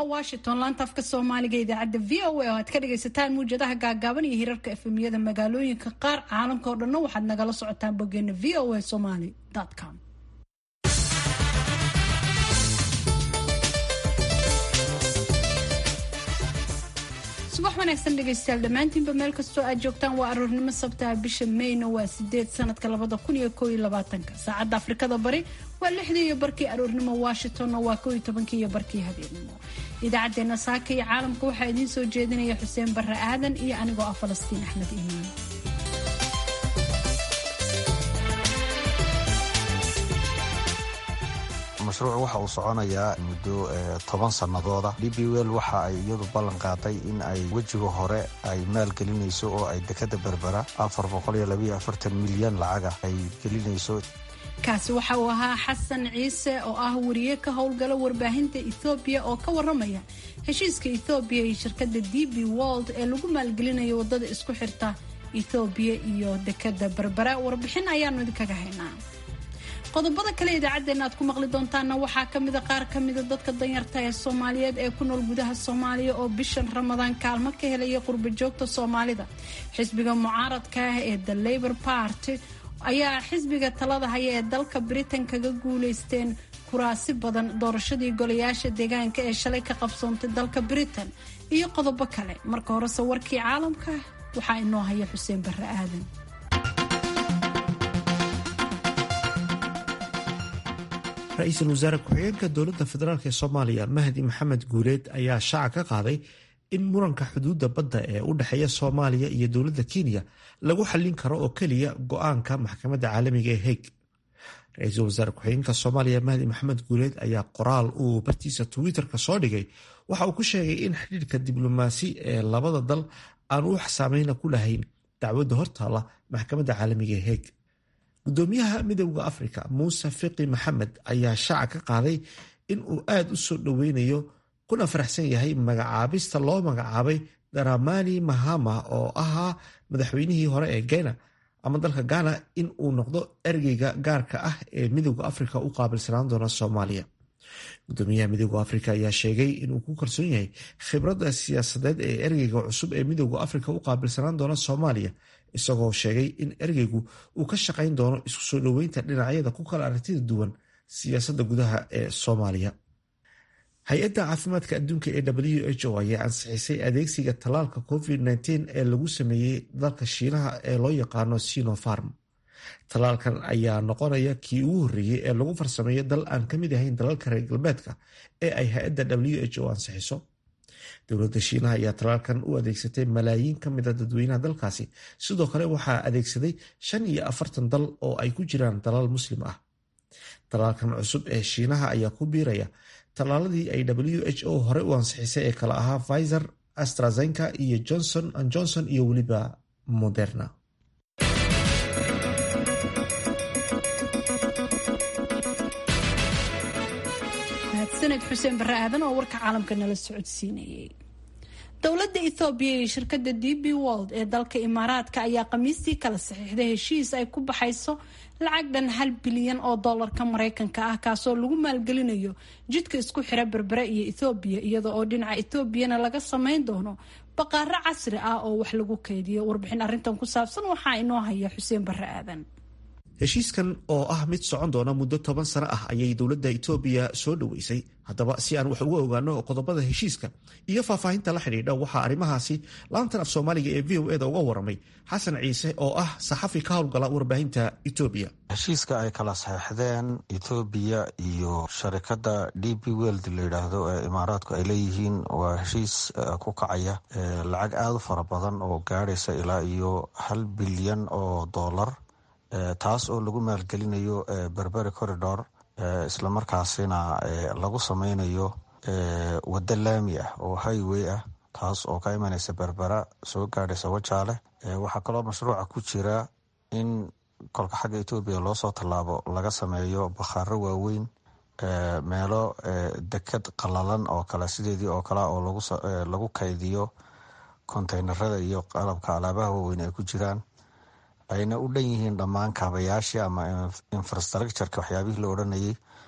waa washington laanta afka soomaaliga idaacadda v o a oo aad ka dhagaysataan muwjadaha gaagaaban iyo hirarka efemiyada magaalooyinka qaar caalamka oo dhanna waxaad nagala socotaan boggeena v o a somaly com subax wanaagsan dhegaystayaal dhammaantiinba meel kastoo aad joogtaan waa aroornimo sabtaha bisha mayna waa sideed sanadka labada kun iyo koo iyo labaatanka saacadda afrikada bari waa lixdii iyo barkii aroornimo washingtonna waa koo iyo tobankii iyo barkii habeennimo idaacaddeenna saaka iyo caalamka waxaa idiin soo jeedinaya xuseen barre aadan iyo anigoo ah falastiin axmed iimaan mashruuc waxa uu soconayaa muddo toban sannadooda d b wel waxa ay iyadu ballan qaaday in ay wejiga hore ay maalgelinayso oo ay dekada berbera milyan lacaga ay gelinayso kaasi waxa uu ahaa xasan ciise oo ah wariye ka howlgala warbaahinta ethoobiya oo ka waramaya heshiiska ethoobiya iyo shirkadda d b wold ee lagu maalgelinayo waddada isku xirta ethoobiya iyo dekada berbera warbixin ayaanu idinkaga haynaa qodobada kale idaacaddeenna aad ku maqli doontaana waxaa ka mida qaar ka mida dadka danyarta ee soomaaliyeed ee ku nool gudaha soomaaliya oo bishan ramadaan kaalmo ka helaya qurba joogta soomaalida xisbiga mucaaradka ah ee the labor party ayaa xisbiga talada haya ee dalka britain kaga guuleysteen kuraasi badan doorashadii golayaasha deegaanka ee shalay ka qabsoontay dalka britain iyo qodobo kale marka horese warkii caalamka waxaa inoo haya xuseen barre aadan ra-iisul wasaare ku-xigeenka dowladda federaalk ee soomaaliya mahdi maxamed guuleed ayaa shaaca ka qaaday in muranka xuduudda badda ee u dhexeeya soomaaliya iyo dowladda kenya lagu xallin karo oo keliya go-aanka maxkamadda caalamiga ee heeg ra-iisul wasaare ku-xigeenka soomaaliya mahdi maxamed guuleed ayaa qoraal uu bartiisa twitter-ka soo dhigay waxa uu ku sheegay in xidhiirka diblomaasi ee labada dal aan wax saameyna ku lahayn dacwadda hortaala maxkamadda caalamiga ee heeg gudoomiyaha midowda afrika muuse fiqi maxamed ayaa shaaca ka qaaday in uu aada u soo dhoweynayo kuna faraxsan yahay magacaabista loo magacaabay daramani mahama oo ahaa madaxweynihii hore ee gena ama dalka ghana in uu noqdo ergeyga gaarka ah ee midowda afrika u qaabilsanaan doona soomaaliya gudoomiyaha midowda afrika ayaa sheegay inuu ku kalsoon yahay khibradda siyaasadeed ee ergeyga cusub ee midowda afrika u qaabilsanaan doona soomaaliya isagoo sheegay in ergeygu uu ka shaqayn doono isku soo dhoweynta dhinacyada ku kala aragtida duwan siyaasadda gudaha ee soomaaliya hay-adda caafimaadka adduunka ee w h o ayaa ansixisay adeegsiga tallaalka covid -19 ee lagu sameeyey dalka shiinaha ee loo yaqaano sinofarm tallaalkan ayaa noqonaya kii ugu horreeyey ee lagu farsameeyo dal aan ka mid ahayn dalalka reer galbeedka ee ay hay-adda w h o ansixiso dowladda shiinaha ayaa tallaalkan u adeegsatay malaayiin ka mida dadweynaha dalkaasi sidoo kale waxaa adeegsaday shan iyo afartan dal oo ay ku jiraan dalal muslim ah tallaalkan cusub ee shiinaha ayaa ku biiraya tallaaladii ay w h o hore u ansixisay ee kale ahaa pfizer astrazenka iyo johnson an johnson iyo weliba moderna mahadsaned xuseen barre aadan oo warka caalamka nala socodsiinayay dowladda ethoobiya iyo shirkadda d b wold ee dalka imaaraadka ayaa khamiistii kala saxiixday heshiis ay ku baxayso lacag dhan hal bilyan oo dollarka maraykanka ah kaasoo lagu maalgelinayo jidka isku xira berbere iyo ethoobiya iyada oo dhinaca etoobiyana laga samayn doono baqaaro casri ah oo wax lagu keydiyo warbixin arrintan ku saabsan waxaa inoo haya xuseen barre aadan heshiiskan oo ah mid socon doona muddo toban sano ah ayay dowladda itoobiya soo dhoweysay haddaba si aan wax uga ogaano qodobada heshiiska iyo faahfaahinta la xidhiidha waxaa arrimahaasi laantan af soomaaliga ee v o eda uga waramay xasan ciise oo ah saxafi ka howlgala warbaahinta etoobiya heshiiska ay kala saxeixdeen etoobiya iyo sharikadda d b weld la yidhaahdo ee imaaraadku ay leeyihiin waa heshiis ku kacaya lacag aada u fara badan oo gaadhaysa ilaa iyo hal bilyan oo dollar taas oo lagu maalgelinayo berberi corridor islamarkaasina lagu sameynayo waddo laami ah oo highway ah taas oo ka imanaysa berbera soo gaadhaysa wajaale waxaa kaloo mashruuca ku jira in kolka xagga etoobiya loo soo tallaabo laga sameeyo bakhaaro waaweyn meelo deked qalalan oo kale sideedii oo kale oo lagu kaydiyo konteynerada iyo qalabka alaabaha waaweyn ay ku jiraan ayna u dhan yihiin dhammaan kaabayaashii ama infrastructureka waxyaabihii la odhanayay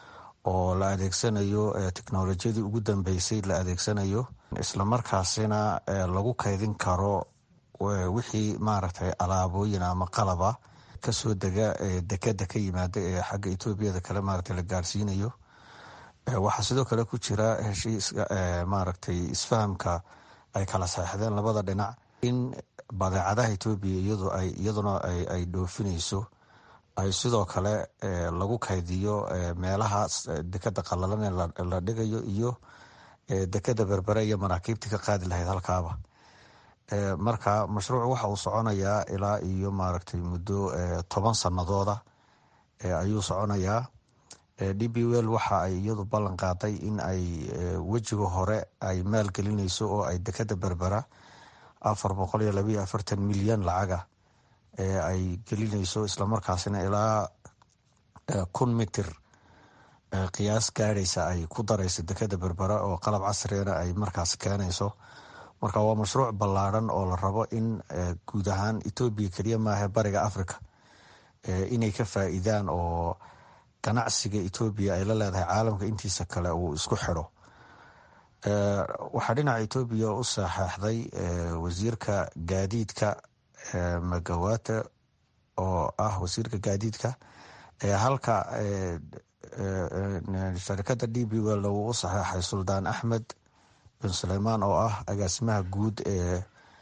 oo la adeegsanayo teknolojiyadii ugu dambeysay la adeegsanayo islamarkaasina lagu kaydin karo wixii maaragtay alaabooyin ama qalaba kasoo dega dekeda ka yimaada ee xagga etoobiyada kale maaragtay la gaarsiinayo waxaa sidoo kale ku jira heshiiska maaragtay isfahamka ay kala saexdeen labada dhinac in badeecadaha etoobiya iyadu ay iyaduna ay dhoofinayso ay sidoo kale lagu kaydiyo meelaha dekeda qalalan ee la dhigayo iyo dekeda berbere iyo maraakiibtii ka qaadi lahayd halkaaba marka mashruuc waxa uu soconayaa ilaa iyo maaragtay muddo toban sanadooda ayuu soconayaa d b wel waxa ay iyadu ballan qaaday in ay wejiga hore ay maalgelinayso oo ay dekeda berbera afar boqol iyo labayo afartan milyan lacaga ee ay gelinayso islamarkaasina ilaa kun mitir qiyaas gaadhaysa ay ku darayso dekeda berbera oo qalab casrigana ay markaas keenayso marka waa mashruuc ballaadhan oo la rabo in guud ahaan etoobiya keliya maaha bariga africa inay ka faa'iidaan oo ganacsiga etoobiya ay la leedahay caalamka intiisa kale uu isku xidho waxaa dhinaca etoobiya u saxeexday wasiirka gaadiidka magawate oo ah wasiirka gaadiidka halka sharikada d b wel uu u saxeexay suldaan axmed bin suleymaan oo ah agaasimaha guud ee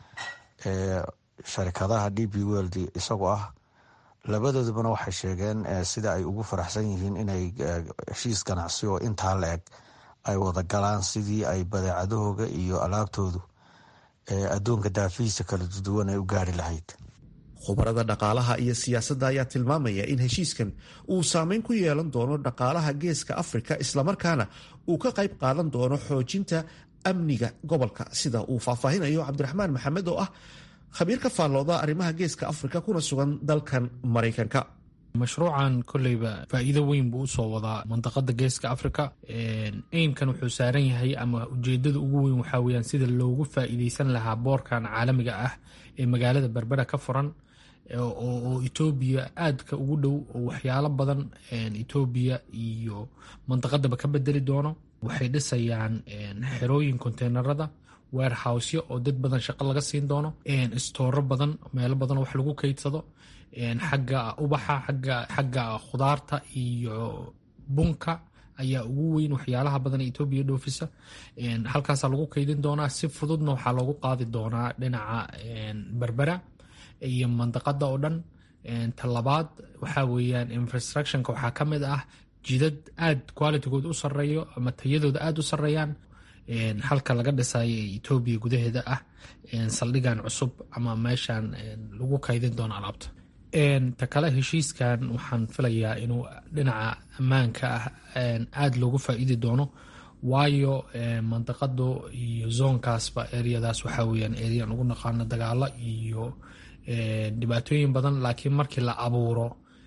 sharikadaha d b weld isagoo ah labadoodubana waxay sheegeen sida ay ugu faraxsan yihiin inay heshiis ganacsi oo intaa la eg ay wada galaan sidii ay badeecadahooga iyo alaabtoodu adduunka daafihiisa kala duwan ay u gaari lahayd khubarada dhaqaalaha iyo siyaasadda ayaa tilmaamaya in heshiiskan uu saameyn ku yeelan doono dhaqaalaha geeska afrika islamarkaana uu ka qayb qaadan doono xoojinta amniga gobolka sida uu faahfaahinayo cabdiraxmaan maxamed oo ah khabiir ka faallooda arrimaha geeska afrika kuna sugan dalkan maraykanka mashruucan koleyba faa'iido weyn buu usoo wadaa mandaqada geeska africa eimkan wuxuu saaran yahay ama ujeedada ugu weyn waxaa weyaan sida loogu faa'iideysan lahaa boorkan caalamiga ah ee magaalada berbera ka furan oo etoobiya aadka ugu dhow oo waxyaalo badan etoobiya iyo mandaqadaba ka bedeli doono waxay dhisayaan xerooyin konteynerada warehousyo oo dad badan shaqo laga siin doono istooro badan meelo badan wax lagu keydsado xagga ubaxa xagga khudaarta iyo bunka ayaa ugu weyn waxyaalaha badan etoobiya dhoofisa halkaasaa lagu keydin doonaa si fududna waxaa loogu qaadi doonaa dhinaca berbera iyo mandaqada oo dhan talabaad waxaa weyaan infrastructionka waxaa ka mid ah jidad aad qualitygood u sareeyo ama tayadooda aada u sareeyaan halka laga dhisayo ee etoobiya gudaheeda ah saldhigan cusub ama meeshan lagu kaydin doono alaabta ta kale heshiiskan waxaan filayaa inuu dhinaca ammaanka ah aada loogu faa'iidi doono waayo mandaqado iyo zoonkaasba eryadaas waxaa weyaan eryan ugu naqaano dagaalo iyo dhibaatooyin badan laakiin markii la abuuro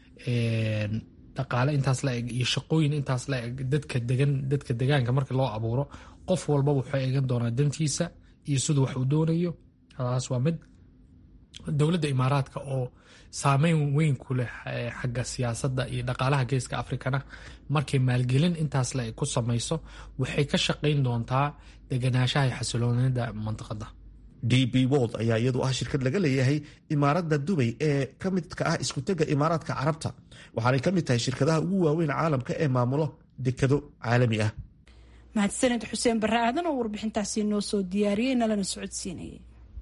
dhaqaale intaas la eg iyo shaqooyin intaas la eg dadka degan dadka degaanka markii loo abuuro qof walbaba wuxuu eegan doonaa dantiisa iyo siduu wax uu doonayo taas waa mid dowladda imaaraadka oo saameyn weyn ku leh xagga siyaasadda iyo dhaqaalaha geeska afrikana markay maalgelin intaas le ku samayso waxay ka shaqayn doontaa deganaanshaha iyo xasiloonida mandiqada d b wold ayaa iyadu ah shirkad laga leeyahay imaaradda dubay ee ka midka ah iskutega imaaraadka carabta waxaanay ka mid tahay shirkadaha ugu waaweyn caalamka ee maamulo dekado caalami ah mahadsaned xuseen barre aadan oo warbixintaasi noo soo diyaariyey nalana socodsiinayay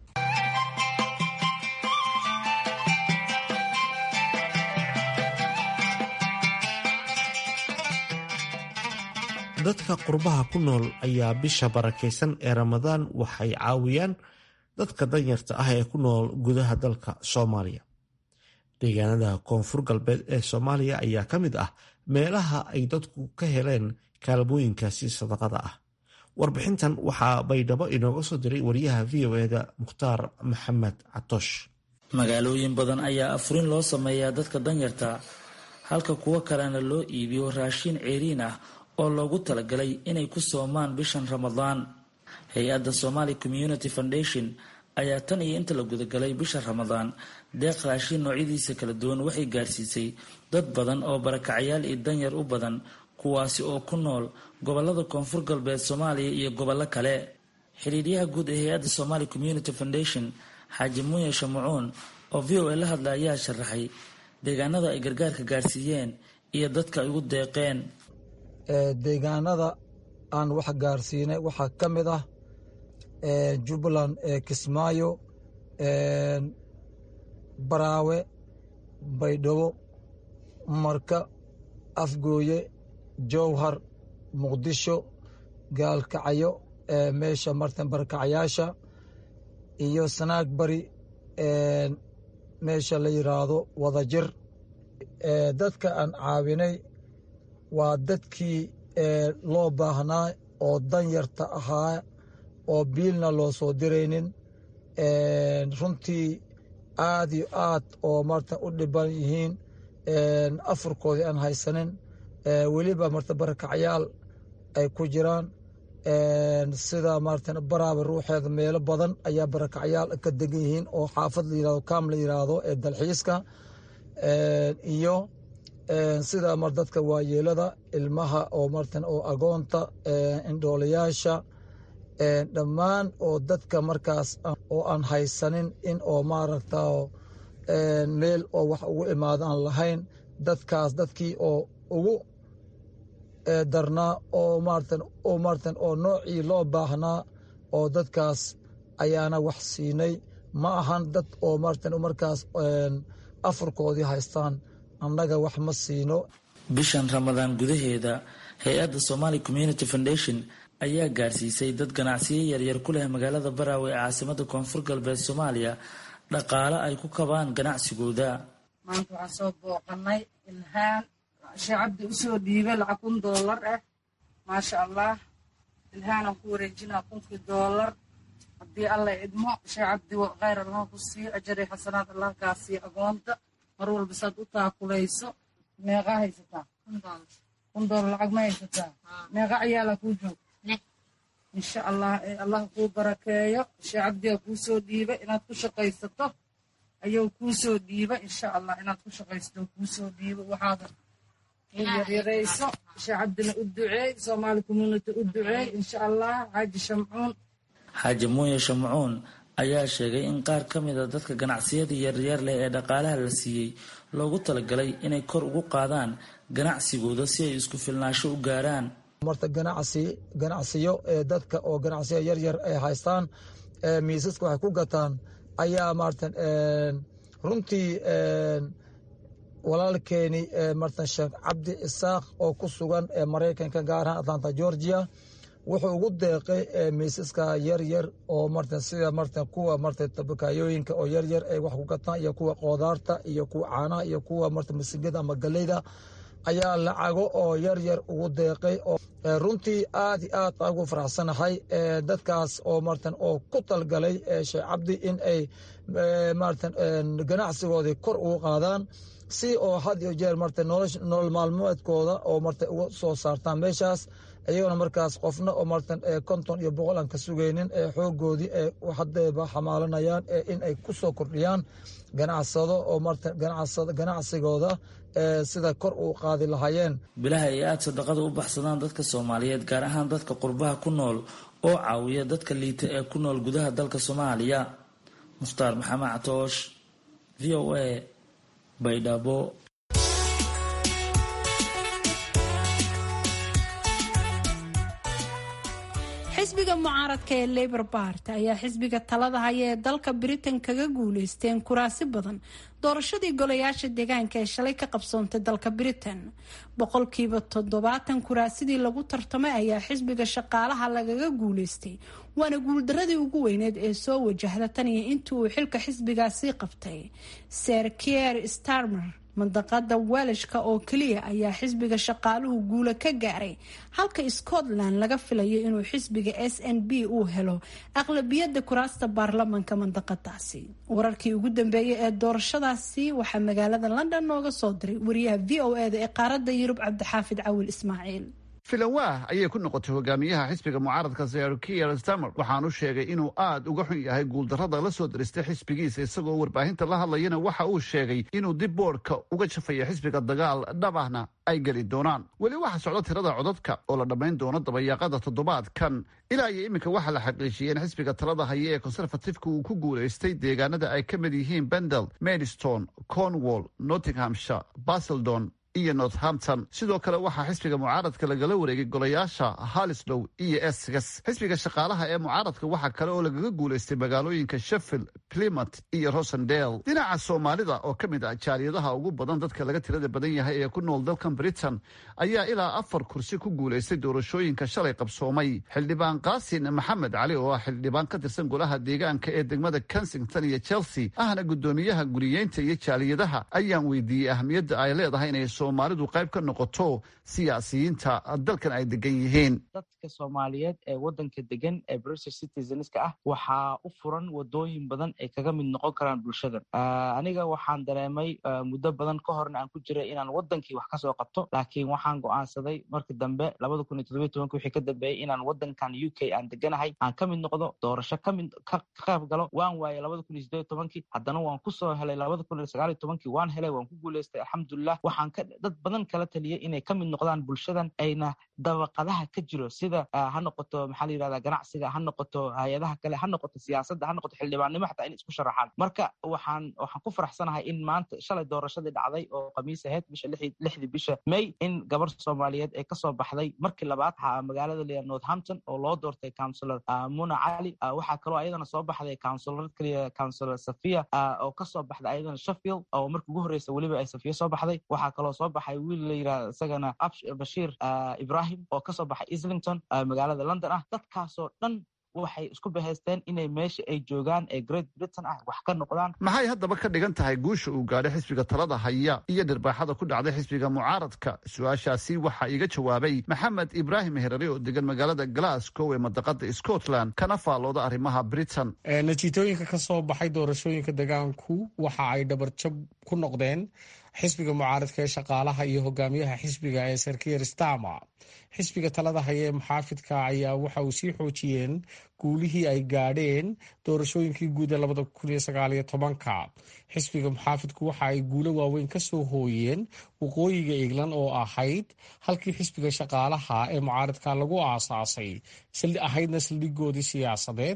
dadka qurbaha ku nool ayaa bisha barakaysan ee ramadaan waxay caawiyaan dadka danyarta ah ee ku nool gudaha dalka soomaaliya deegaanada koonfur galbeed ee soomaaliya ayaa ka mid ah meelaha ay dadku ka heleen kaalmooyinkaasi sadaqada ah warbixintan waxaa baydhabo inooga soo diray wariyaha v o eda mukhtaar maxamed catoosh magaalooyin badan ayaa afurin loo sameeyaa dadka danyarta halka kuwo kalena loo iibiyo raashin ceeriin ah oo loogu talagalay inay ku soomaan bishan ramadaan hay-adda somali community foundation ayaa tan iyo inta la gudagalay bisha ramadaan deeq raashin noocyadiisa kala duwan waxay gaarsiisay dad badan oo barakacayaal iyo danyar u badan kuwaasi oo ku nool gobolada koonfur galbeed soomaaliya iyo gobollo kale xiriiryaha guud ee hay-adda somali community foundation xaaji muuye shamucuun oo v o a la hadla ayaa sharaxay deegaanada ay gargaarka gaarsiiyeen iyo dadka ay ugu deeqeen deegaanada aan wax gaarsiinay waxaa ka mid ah jubbaland kismaayo baraawe baydhabo marka afgooye jowhar muqdisho gaalkacyo meesha martan barkacyaasha iyo sanaag bari meesha la yiraahdo wadajir dadka aan caawinay waa dadkii loo baahnaa oo danyarta ahaa oo biilna loo soo diraynin runtii aad iyo aad oo marta u dhiban yihiin afurkoodii aan haysanin weliba marta barakacyaal ay ku jiraan sida maarata baraaba ruuxeeda meelo badan ayaa barakacyaal ka degan yihiin oo xaafad la yirahdo kaam la yiraahdo ee dalxiiska iyo sida mar dadka waayeelada ilmaha oo martan oo agoonta indhoolayaasha dhammaan oo dadka markaas oo aan haysanin in oo maaragta meel oo wax ugu imaadaan lahayn dadkaas dadkii oo ugu darnaa oo maaratan oo maaratan oo noocii loo baahnaa oo dadkaas ayaana wax siinay ma ahan dad oo maaratan markaas afurkoodii haystaan annaga wax ma siino bishan ramadaan gudaheeda hay-adda somali community foundation ayaa gaarsiisay dad ganacsiyo yaryar ku leh magaalada baraawe ee caasimada koonfur galbeed soomaaliya dhaqaale ay ku kabaan ganacsigooda maanta waxaan soo booqanay ilhaan shee cabdi usoo dhiibay lacag kun doolar ah maasha allah ilhaanaan ku wareejinaa kunkii doolar haddii alla idmo shee cabdi khayr allaha ku siiyo ajari xasanaad allah kaa siiyo agoonta mar walba saad u taakulayso meeqaa haysataa kun doolar lacag ma haysataa meeqa ciyaalaa kuu joog insha allah ee allah kuu barakeeyo shee cabdigaa kuu soo dhiibay inaad ku shaqaysato ayuu kuu soo dhiiba insha allah inaad ku shaqaysato kuu soo dhiibo waxaada yaryarayso shee cabdina u duceey soomaali community u duceey insha allah xaaji shamcuun xaaji muuye shamcuun ayaa sheegay in qaar ka mid a dadka ganacsiyada yaryar leh ee dhaqaalaha la siiyey loogu talagalay inay kor ugu qaadaan ganacsigooda si ay isku filnaasho u gaaraan marta ganacsi ganacsiyo ee dadka oo ganacsiyo yaryar ay haystaan miisaska waxay ku gataan ayaa maaratan runtii walaalkeeni martan sheekh cabdi isaaq oo ku sugan ee maraykanka gaar ahaan atlanta georgia wuxuu ugu deeqay miisaska yaryar oo martan sida martan kuwa marta tabakaayooyinka oo yaryar ay wax ku gataan iyo kuwa qoodaarta iyo kuwa caanaha iyo kuwa marta masigada ama galeyda ayaa lacago oo yaryar ugu deeqay oo runtii aad iyo aad baan ugu faraxsanahay dadkaas oo martan oo ku talgalay sheekh cabdi in ay maratan ganacsigoodii kor ugu qaadaan si oo had iyo jeer marta nolol maalmeedkooda oo marta uga soo saartaan meeshaas iyagona markaas qofna oo martan konton iyo boqol aan ka sugaynin ee xoogoodii ee hadeeba xamaalanayaan in ay ku soo kordhiyaan ganacsado oo martan ganacsigooda sida kor u qaadi lahaayeen bilaha ay aada sadaqada u baxsadaan dadka soomaaliyeed gaar ahaan dadka qurbaha ku nool oo caawiya dadka liita ee ku nool gudaha dalka soomaaliya mukhtaar maxamed catoosh v o a baydhabo xisbiga mucaaradka ee labor bart ayaa xisbiga talada haya ee dalka britain kaga guuleysteen kuraasi badan doorashadii golayaasha deegaanka ee shalay ka qabsoontay dalka britain boqolkiiba toddobaatan kuraasidii lagu tartamay ayaa xisbiga shaqaalaha lagaga guuleystay waana guuldaradii ugu weyneed ee soo wajahda tan iyo intii uu xilka xisbigaasi qabtay ser kier starmer mandaqada welishka oo keliya ayaa xisbiga shaqaaluhu guula ka gaaray halka scotland laga filayo inuu xisbiga s n b uu helo aqlabiyada kuraasta baarlamanka mandaqadaasi wararkii ugu dambeeyay ee doorashadaasi waxaa magaalada london nooga soo diray wariyaha v o eda ee qaarada yurub cabdixaafid cawil ismaaciil filanwaah ayay ku noqotay hogaamiyaha xisbiga mucaaradka sir kier stamer waxaanu sheegay inuu aad uga xun yahay guuldarrada la soo diristay xisbigiisa isagoo warbaahinta la hadlayana waxa uu sheegay inuu dib boodhka uga jafaya xisbiga dagaal dhabahna ay geli doonaan weli waxaa socda tirada codadka oo la dhammayn doono dabayaaqada toddobaadkan ilaa iyo iminka waxaa la xaqiijiyey in xisbiga talada haya ee conservatifeka uu ku guulaystay deegaanada ay ka mid yihiin bendel maidstone cornwall nottinghamshire baseldon iyo northampton sidoo kale waxaa xisbiga mucaaradka lagala wareegay golayaasha halislow iyo essex xisbiga shaqaalaha ee mucaaradka waxaa kale oo lagaga guulaystay magaalooyinka sheffield plymouth iyo rosendale dhinaca soomaalida oo ka mid ah jaaliyadaha ugu badan dadka laga tirada badan yahay ee ku nool dalkan britain ayaa ilaa afar kursi ku guulaystay doorashooyinka shalay qabsoomay xildhibaan qaasin maxamed cali oo ah xildhibaan ka tirsan golaha deegaanka ee degmada kensington iyo chelsea ahna guddoomiyaha guriyeynta iyo jaaliyadaha ayaan weydiiyey ahmiyadda ay leedahay inay soomaalidu qayb ka noqoto siyaasiyiinta dalkan ay degan yihiin dadka soomaaliyeed ee wadanka degan ee british citizenska ah waxaa u furan wadooyin badan ay kaga mid noqon karaan bulshadan aniga waxaan dareemay muddo badan ka horna aan ku jiray inaan wadankii wax kasoo qabto laakiin waxaan go'aansaday markii dambe labada kun iyo todobiy tobanki wixii ka dambeeyey inaan wadankan u k aan deganahay aan ka mid noqdo doorasho kamid ka qayb galo waan waayay labada kun iyo sideed tobankii haddana waan kusoo helay labada kun iyo sagaal iyo tobankii waan helay waan ku guuleystay alxamdulilah waxaan ka dad badan kala taliyay inay ka mid noqdaan bulshadan ayna dabaqadaha ka jiro sida ha noqoto maxaa la yirahdaa ganacsiga ha noqoto hay-adaha kale ha noqoto siyaasadda ha noqoto xildhibaannimo xataa in isku sharaxaan marka waxaan waxaan ku faraxsanahay in maanta shalay doorashadii dhacday oo khamiis ahayd bisha lixdii bisha may in gabar soomaaliyeed ee kasoo baxday markii labaad magaalada leeyahay northampton oo loo doortay counselor muna cali waxaa kaloo ayadana soo baxday counselor kaliya counselor safia oo kasoo baxday ayadana sheffield oo markii ugu horreysa weliba ay safiya soo baxday waxaa kaloo soo baxay wiil la yirahda isagana bashiir ibrahim oo kasoo baxay islington magaalada london ah dadkaasoo dhan waxay isku bahaysteen inay meesha ay joogaan ee great britain ah wax ka noqdaan maxay haddaba ka dhigan tahay guusha uu gaadhay xisbiga talada haya iyo dhirbaaxada ku dhacday xisbiga mucaaradka su-aashaasi waxaa iga jawaabay maxamed ibraahim herare oo degan magaalada glasgow ee madaqada scotland kana faallooda arrimaha britain natiitooyinka ka soo baxay doorashooyinka degaanku waxa ay dhabarjab ku noqdeen xisbiga mucaaradka ee shaqaalaha iyo hogaamiyaha xisbiga ee sarkier stama xisbiga talada haya ee muxaafidka ayaa waxa uu sii xoojiyeen guulihii ay gaadheen doorashooyinkii guud ee labada kun iyo sagaaliyo tobanka xisbiga muxaafidku waxa ay guulo waaweyn ka soo hooyeen waqooyiga england oo ahayd halkii xisbiga shaqaalaha ee mucaaradka lagu aasaasay ahaydna saldhigoodii siyaasadeed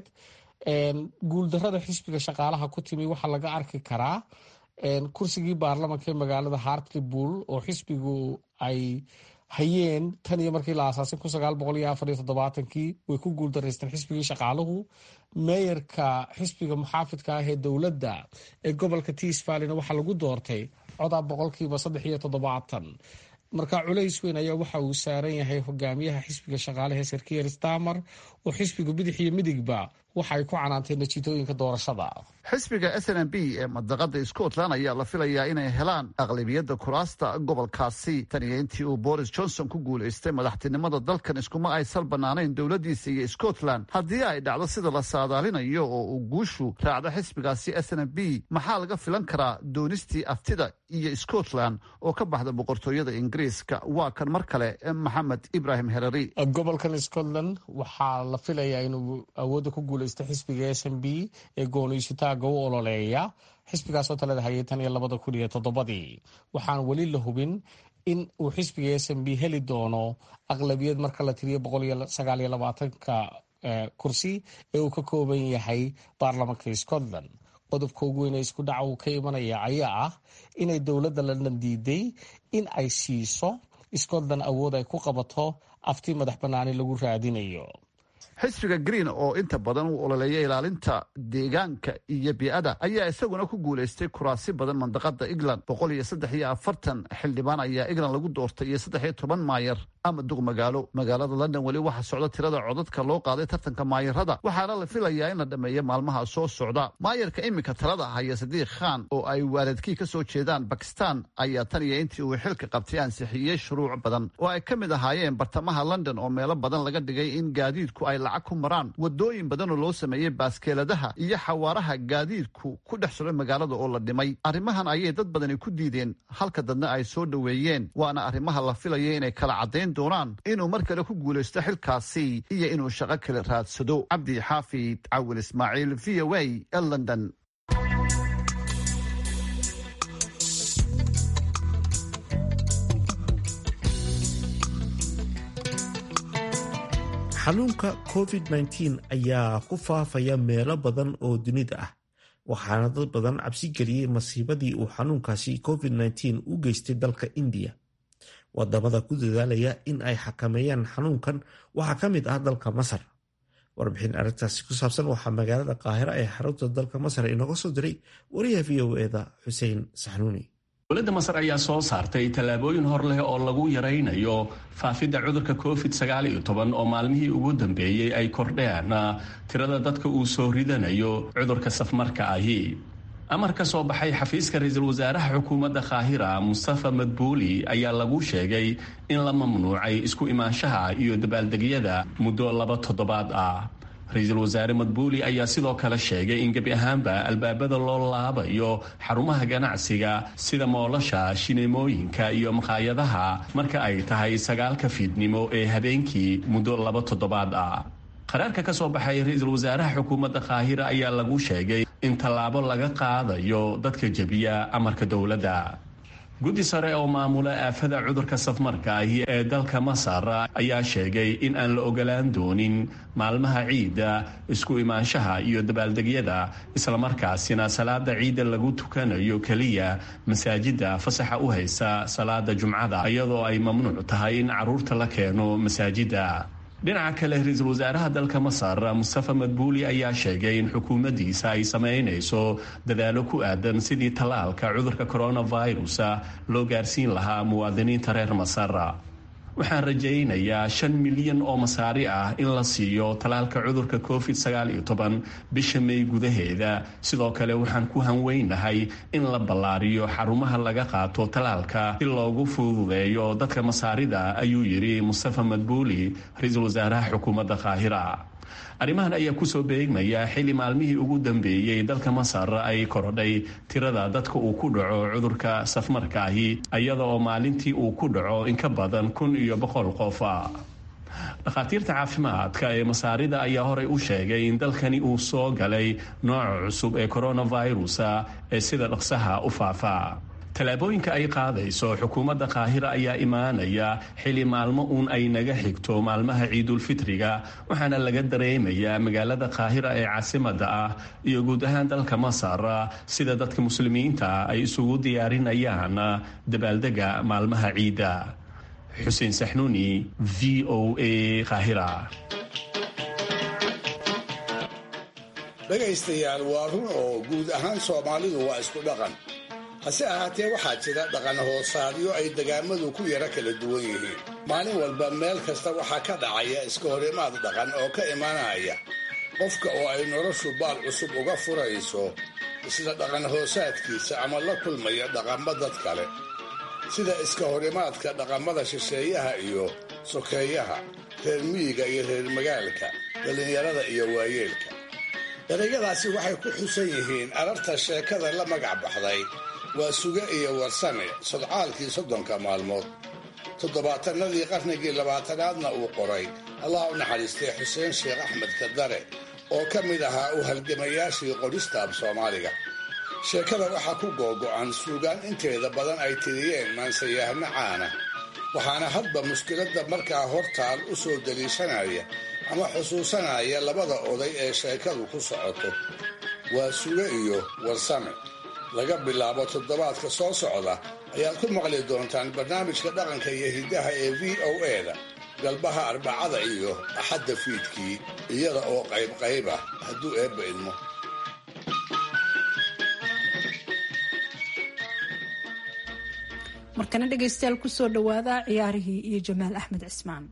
guuldarada xisbiga shaqaalaha ku timi waxaa laga arki karaa kursigii baarlamanka ee magaalada hartlepool oo xisbigu ay hayeen tan iyo markii la aasaasay kun sagaal boqol iyo afar iyo toddobaatankii way ku guuldaraysteen xisbigii shaqaaluhu meeyarka xisbiga muxaafidka ah ee dowladda ee gobolka tiisvalina waxaa lagu doortay codaa boqolkiiba saddex iyo toddobaatan marka culays weyn ayaa waxa uu saaran yahay hogaamiyaha xisbiga shaqaalaha ee sarkier stamer oo xisbiga bidix iyo midigba waxa ay ku canaantay natiitooyinka doorashada xisbiga s n b ee madaqada scotland ayaa la filayaa inay helaan aqlabiyadda kuraasta gobolkaasi tan iyo intii uu boris johnson ku guulaystay madaxtinimada dalkan iskuma ay sal bannaanayn dowladdiisa iyo scotland haddii ay dhacdo sida la saadaalinayo oo uu guushu raacdo xisbigaasi s n b maxaa laga filan karaa doonistii aftida iyo scotland oo ka baxda boqortooyada ingiriiska waa kan mar kale maxamed ibrahim herari gobolkan scotland waxaa la filayaa inuu awoodda ku guulaysta xisbiga s n b ee gooniysutaaga u ololeeya xisbigaasoo talada hayay tan iyo labada kun iyo toddobadii waxaan weli la hubin in uu xisbiga s n b heli doono aqlabiyad marka la tiriyo boqol iyo sagaal iyo labaatanka kursi ee uu ka kooban yahay baarlamanka scotland qodobka ugu weyn ee isku dhaca uu ka imanaya ayaa ah inay dowladda london diiday in ay siiso scotland awood ay ku qabato afti madax bannaani lagu raadinayo xisbiga green oo inta badan u ololeeya ilaalinta deegaanka iyo bii'ada ayaa isaguna ku guulaystay kuraasi badan mandaqada england boqol iyo saddex iyo afartan xildhibaan ayaa england lagu doortay iyo saddex iyo toban maayar ama duq magaalo magaalada london weli waxaa socda tirada codadka loo qaaday tartanka maayarada waxaana la filayaa in la dhammeeyo maalmaha soo socda maayarka iminka talada haya sadiiq khan oo ay waaladkii ka soo jeedaan bakistan ayaa tan iyo intii uu xilka qabtay ansixiyey shuruuc badan oo ay ka mid ahaayeen bartamaha london oo meelo badan laga dhigay in gaadiidku ay lacag ku maraan wadooyin badan oo loo sameeyey baaskeeladaha iyo xawaaraha gaadiidku ku dhex socday magaalada oo la dhimay arrimahan ayay dad badani ku diideen halka dadna ay soo dhoweeyeen waana arrimaha la filaya inay kala caddayn doonaan inuu mar kale ku guulaysto xilkaasi iyo inuu shaqo kale raadsado cabdi xaafid cawil ismaaciil v o a ee london xanuunka covid-19 ayaa ku faafaya meelo badan oo dunida ah waxaana dad badan cabsi geliyey masiibadii uu xanuunkaasi covid-19 u geystay dalka indiya wadamada ku dadaalaya in ay xakameeyaan xanuunkan waxaa ka mid ah dalka masar warbixin arrintaasi ku saabsan waxaa magaalada qaahira ee xarunta dalka masar inooga soo diray wariyaha v o eda xuseen saxnuuni dowladda masar ayaa soo saartay tallaabooyin hor leh oo lagu yaraynayo faafidda cudurka covid sagaaliyo toban oo maalmihii ugu dambeeyey ay kordheen tirada dadka uu soo ridanayo cudurka safmarka ahi amar ka soo baxay xafiiska ra-iisul wasaaraha xukuumadda kaahira mustafa madbuuli ayaa lagu sheegay in la mamnuucay isku imaanshaha iyo dabaaldegyada muddo laba toddobaad ah ra-iisul wasaare madbuuli ayaa sidoo kale sheegay in gebi ahaanba albaabada loo laabayo xarumaha ganacsiga sida moolasha shineemooyinka iyo maqaayadaha marka ay tahay sagaalka fiidnimo ee habeenkii muddo laba toddobaad ah qaraarka ka soo baxay ra-iisul wasaaraha xukuumadda kaahira ayaa lagu sheegay in tallaabo laga qaadayo dadka jebiya amarka dowladda guddi sare oo maamula aafada cudurka safmarka ahi ee dalka masar ayaa sheegay in aan la ogolaan doonin maalmaha ciidda isku imaanshaha iyo dabaaldegyada islamarkaasina salaada ciidda lagu tukanayo keliya masaajida fasaxa u haysa salaada jumcada iyadoo ay mamnuuc tahay in caruurta la keeno masaajida dhinaca kale ra-iisul wasaaraha dalka masar mustafa madbuuli ayaa sheegay in xukuumaddiisa ay samaynayso dadaalo ku aadan sidii tallaalka cudurka coronavirus loo gaarsiin lahaa muwaadiniinta reer masar waxaan rajaynayaa shan milyan oo masaari ah in la siiyo tallaalka cudurka covid sagaal iyo toban bisha may gudaheeda sidoo kale waxaan ku hanweynahay in la ballaariyo xarumaha laga qaato tallaalka si loogu fududeeyo dadka masaarida ayuu yidhi mustafa madbuuli ra-iisul wasaaraha xukuumadda kaahira arrimahan ayaa kusoo beegmaya xilli maalmihii ugu dambeeyey dalka masar ay korodhay tirada dadka uu ku dhaco cudurka safmarka ahi iyada oo maalintii uu ku dhaco in ka badan kun iyo boqol qof dhakhaatiirta caafimaadka ee masaarida ayaa horey u sheegay in dalkani uu soo galay nooca cusub ee coronavirus ee sida dhaqsaha u faafa tallaabooyinka ay qaadayso xukuumadda kaahira ayaa imaanaya xili maalmo uun ay naga xigto maalmaha ciidulfitriga waxaana laga dareemayaa magaalada kaahira ee caasimada ah iyo guud ahaan dalka masar sida dadka muslimiinta ay isugu diyaarinayaan dabaaldega maalmaha ciidda xuseen saxnuuni v o a kaahira dhegaystayaal waa run oo guud ahaan soomaalidu waa isku dhaqan hase ahaatee waxaa jira dhaqan hoosaadyo ay degaamadu ku yara kala duwan yihiin maalin walba meel kasta waxaa ka dhacaya iska horimaad dhaqan oo ka imanaya qofka oo ay noloshu baal cusub uga furayso isla dhaqan hoosaadkiisa ama la kulmaya dhaqammo dad kale sida iska horimaadka dhaqamada shisheeyaha iyo sokeeyaha reer miyiga iyo reer magaalka dhallinyarada iyo waayeelka erayadaasi waxay ku xusan yihiin ararta sheekada la magac baxday waa suge iyo warsame sodcaalkii soddonka maalmood toddobaatanadii qarnigii labaatanaadna uu qoray allah u naxariistay xuseen sheekh axmed kadare oo ka mid ahaa u halgamayaashii qorista af soomaaliga sheekada waxaa ku googo'an suugaan inteeda badan ay tiriyeen maansayahno caana waxaana hadba mushkiladda markaa hortaal u soo daliishanaya ama xusuusanaya labada oday ee sheekadu ku socoto waa suge iyo warsame laga bilaabo toddobaadka soo socda ayaad ku maqli doontaan barnaamijka dhaqanka iyo hiddaha ee v o e-da galbaha arbacada iyo axadda fiidkii iyada oo qaybqayb ah hadduu eebba idmo markana dhegaystayaal kusoo dhowaada ciyaarihii iyo jamaal axmed cismaan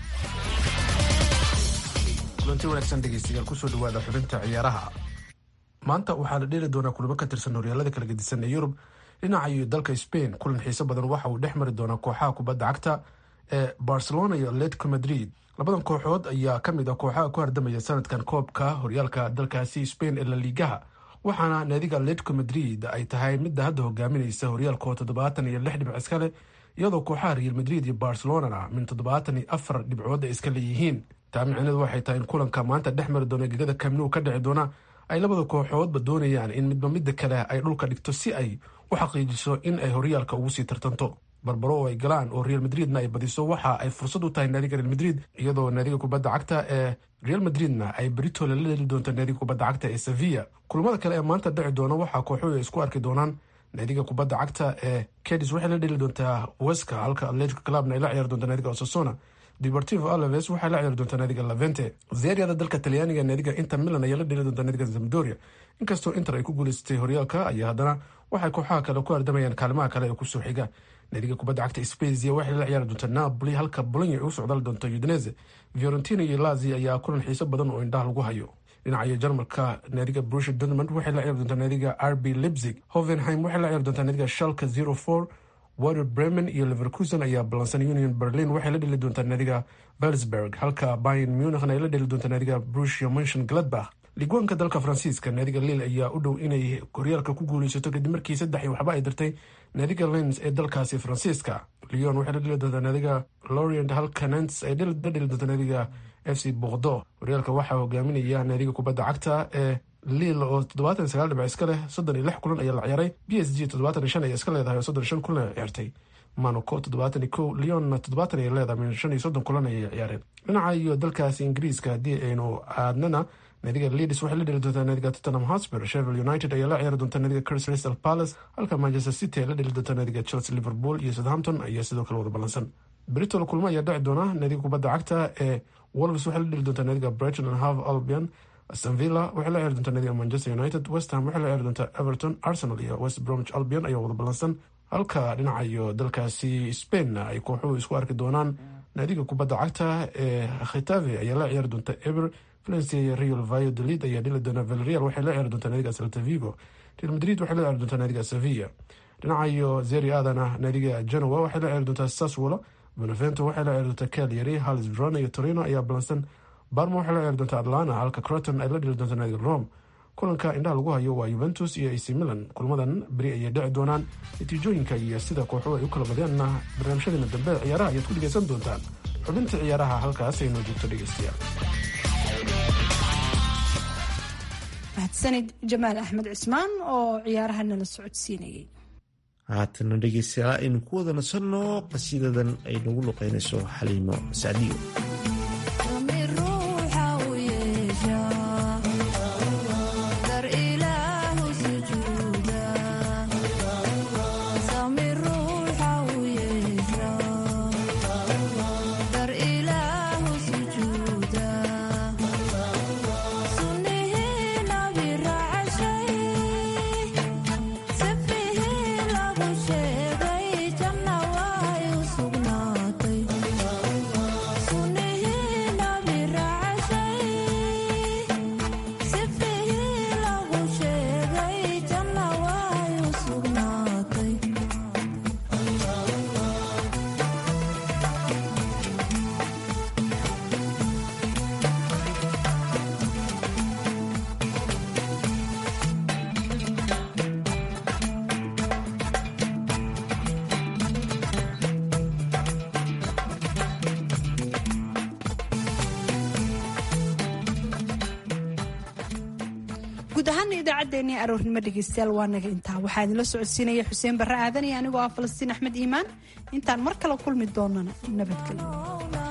kulanti wanaagsan dhegeystayaal kusoo dhawaada xubinta ciyaaraha maanta waxaa la dheeli doonaa kulamo ka tirsan horyaalada kala gedisan ee yurub dhinaca iyo dalka spain kulan xiiso badan waxa uu dhex mari doonaa kooxaha kubadda cagta ee barcelona iyo atletico madrid labadan kooxood ayaa kamid ah kooxaha ku hardamaya sanadkan koobka horyaalka dalkaasi spain ee laligaha waxaana naadiga atletico madrid ay tahay midda hadda hogaaminaysa horyaalkoo toddobaatan iyo lix dhibc iskale iyadoo kooxaha real madrid iyo barcelonana min toddobaatan iyo afar dhibcood ay iska leeyihiin taa micneedu waxay tahay in kulanka maanta dhex mari doona gegada kamnu ka dhici doona ay labada kooxoodba doonayaan in midba midda kale ay dhulka dhigto si ay u xaqiijiso in ay horyaalka ugu sii tartanto barbaro oo ay galaan oo real madridna ay badiso waxa ay fursad u tahay naadiga real madrid iyadoo naadiga kubadda cagta ee real madridna ay beritole la dheli doonto naadiga kubadda cagta ee sevilla kulamada kale ee maanta dhici doona waxaa kooxuhu ay isku arki doonaan naadiga kubadda cagta ee cadis waxay la dheli doontaa weska halka atletico clubna ay la ciyaari doonta naadiga osasona deportivo alaves waxay la ciyaari doontaa naadiga lavente zeryada dalka talyaaniga naadiga inter milan ayaa la dheli doontaa naadiga zamdoria inkastoo inter ay ku guuleysatay horyaalka ayaa haddana waxay kooxaha kale ku ardamayaan kaalimaha kale ee kusoo xiga naadiga kubadda cagta spezia waxay la ciyaari doontaa napoli halka bolonya ay u socdaali doonto udinese fiorentina iyo lazi ayaa kulan xiiso badan oo indhaha lagu hayo dhinaca jarmalka naadiga brusha dortmund waxay la ciyaari doontaa naadiga rb leipzig hovenheim waxay la ciyaari doontaa naadiga shalka zero four water bremen iyo leverkusen ayaa ballansan union berlin waxay la dheli doontaa naadiga velsberg halka bayan munichn ay la dheli doontaa naadiga brusia montion gladbach ligwaanka dalka faransiiska naadiga lil ayaa u dhow inay horyaalka ku guuleysato kadib markii saddex iyo waxba ay dirtay naadiga lens ee dalkaasi faransiiska leon waxay la dheli doontaa naadiga lorient halka nants ay la dheli doontaa naadiga f c bordeaux horyaalka waxaa hogaaminaya naadiga kubadda cagta ee liil oo toddobaatan sagaal dhibac iska leh soddon iyo lix kulan ayaa la ciyaaray b s g toddobaatan iyo shan ayaa iska leedahay oo soddon iyo shan kulan ay ciyaartay monaco toddobaatan iyo kow leonna toddobaatan ay leedahay min shan iyo soddon kulan ayay ciyaareen dhinaca iyo dalkaasi ingiriiska haddii aynu aadnana naadiga leeds waxay la dheli doontaa naadiga tottenham hotspur sheffield united ayaa la ciyaari doontaa naadiga crystal palace halka manchester city ay la dheli doontaa naadiga chelsea liverpool iyo southampton ayaa sidoo kale wada ballansan britol kulmo ayaa dhici doona naadiga kubadda cagta ee wolves waxay la dheli doontaa naadiga brighton and half albion aston villa waxay la ciyaari doontaa naadiga manchester united west ham waxay la ciyaari doontaa everton arsenal iyo west bromwich albion ayaa wada ballansan halka dhinaca iyo dalkaasi spainna ay kooxuhu isku arki doonaan naadiga kubadda cagta ee khitave ayaa la ciyaari doonta eber valencia iyo real valladolid ayaa dhili doona villarreal waxay la ciyaari doontaa naadiga celta vigo real madrid waxay la ciyaari doontaa naadiga sevilla dhinaca iyo zeri adana naadiga genoa waxay la ciyaari doontaa saswolo benevento waxay la ciyaari doontaa cagliari halis verona iyo torino ayaa balansan barma waxay la ciyaari doontaa atlanta halka croton ay la dhili doontaa naadiga rome kulanka indhaha lagu hayo waa yuventus iyo ac milan kulmadan beri ayay dhici doonaan natiijooyinka iyo sida kooxuhu ay u kala badeenna barnaamijyadeena dambe ciyaaraha ayaad ku dhegaysan doontaan xubinta ciyaaraha halkaas ay noo joogto dhegaystayaal mahadsanid jamaal axmed cismaan oo ciyaaraha nala socodsiinayay haatana dhegeystayaal aynu ku wada nasanno qasiidadan ay nagu luqeynayso xaliimo sacdiyo guud ahaana idaacaddeenii aroornimo dhegeystayaal waa naga intaa waxaa idinla socodsiinaya xuseen barre aadan iyo anigoo ah falastiin axmed iimaan intaan mar kale kulmi doonana nabadgelyo